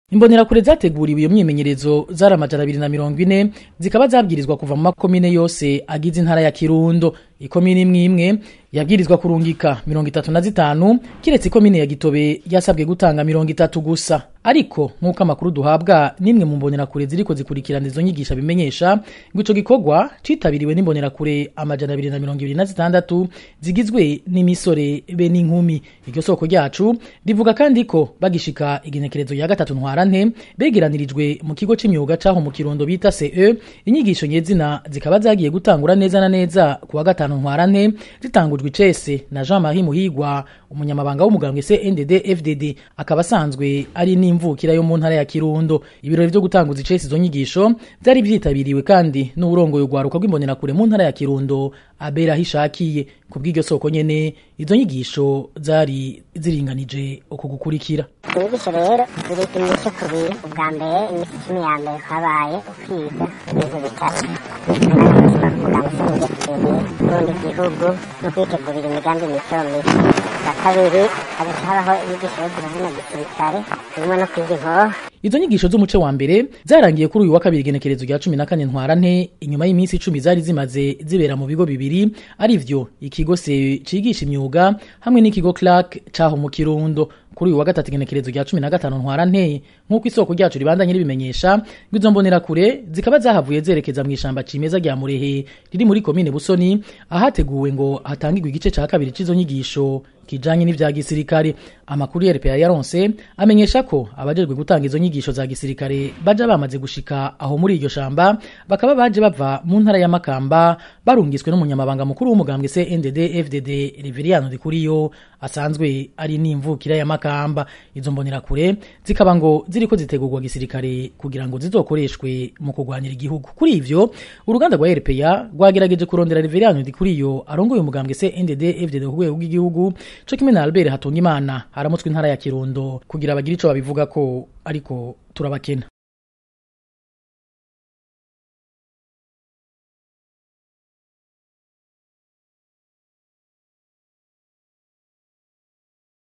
imbonerakure zateguriwe iyo myimenyerezo zari amajana abiri na mirongo ine zikaba zabwirizwa kuva mu makomine yose agize intara ya kirundo ikomine imwe imwe yabwirizwa kurungika mirongo itatu na zitanu kiretse ikomine ya gitobe yasabwe gutanga mirongo itatu gusa ariko nk'uko amakuru duhabwa n'imwe mu mbonerakure ziriko zikurikirana izo nyigisha bimenyesha ngo ico gikorwa citabiriwe n'imbonerakure amajana abiri na mirongo ibiri na zitandatu zigizwe n'imisore be n'inkumi iryo soko ryacu rivuga kandi ko bagishika igenekerezo ya gatatu ntwarante begeranirijwe mu kigo c'imyuga caho mu kirundo bita CE inyigisho nyezina zikaba zagiye gutangura neza na neza kuwa gatanu ntwarante zitangujwe icese na Jean Marie Muhigwa umunyamabanga w'umugambwe CNDD FDD akaba asanzwe ari n'imvukira yo mu ntara ya Kirundo ibirori vyo gutanguza icese izo nyigisho byari vyitabiriwe kandi n'uburongoye urwaruka rw'imbonerakure mu ntara ya Kirundo abera hishakiye kubw'iryo soko nyene izo nyigisho zari ziringanije uko gukurikira inyigisho rero ziri imico kubiri ubwa mbere iminsi icumi ya mbere habaye ukwiga ibintu bitatu kurundi gihugu no kwitegurira imigambi mito mito bwa kabiri hagaca habaho inyigisho yo zina gisirikare zirimo no kwiga inkoho izo nyigisho z'umuce wa mbere zarangiye kuri uyu wa kabiri igenekerezo rya cumi na kane ntwarante inyuma y'iminsi icumi zari zimaze zibera mu bigo bibiri ari vyo ikigo se cigisha imyuga hamwe n'ikigo clark caho mu kirundo kuri uyu wa gatatu igenekerezo rya cumi na gatanu ntwarante nk'uko isoko ryacu ribandanye ribimenyesha ngo izo mbonerakure zikaba zahavuye zerekeza mu ishamba cimeza rya murehe riri muri komine busoni ahateguwe ngo hatangirwe igice ca kabiri c'izo nyigisho kijanye n'ivya gisirikare amakuru ya RPA yaronse amenyesha ko abajejwe gutanga izo nyigisho za gisirikare baja bamaze gushika aho muri iryo shamba bakaba baje bava mu ntara ya Makamba barungiswe n'umunyamabanga mukuru w'umugambwe CNDD FDD Reveriano Dikuriyo asanzwe ari n'imvukira ya Makamba izo mbonerakure zikaba ngo ziriko zitegurwa gisirikare kugira ngo zizokoreshwe mu kurwanira igihugu kuri ivyo uruganda rwa RPA rwagerageje kurondera Reveriano Dikuriyo arongoye umugambwe CNDD FDD ku rwego rw'igihugu co kimwe na Albert Hatungimana aramutswe intara ya Kirundo kugira bagire ico babivuga ko ariko turabakena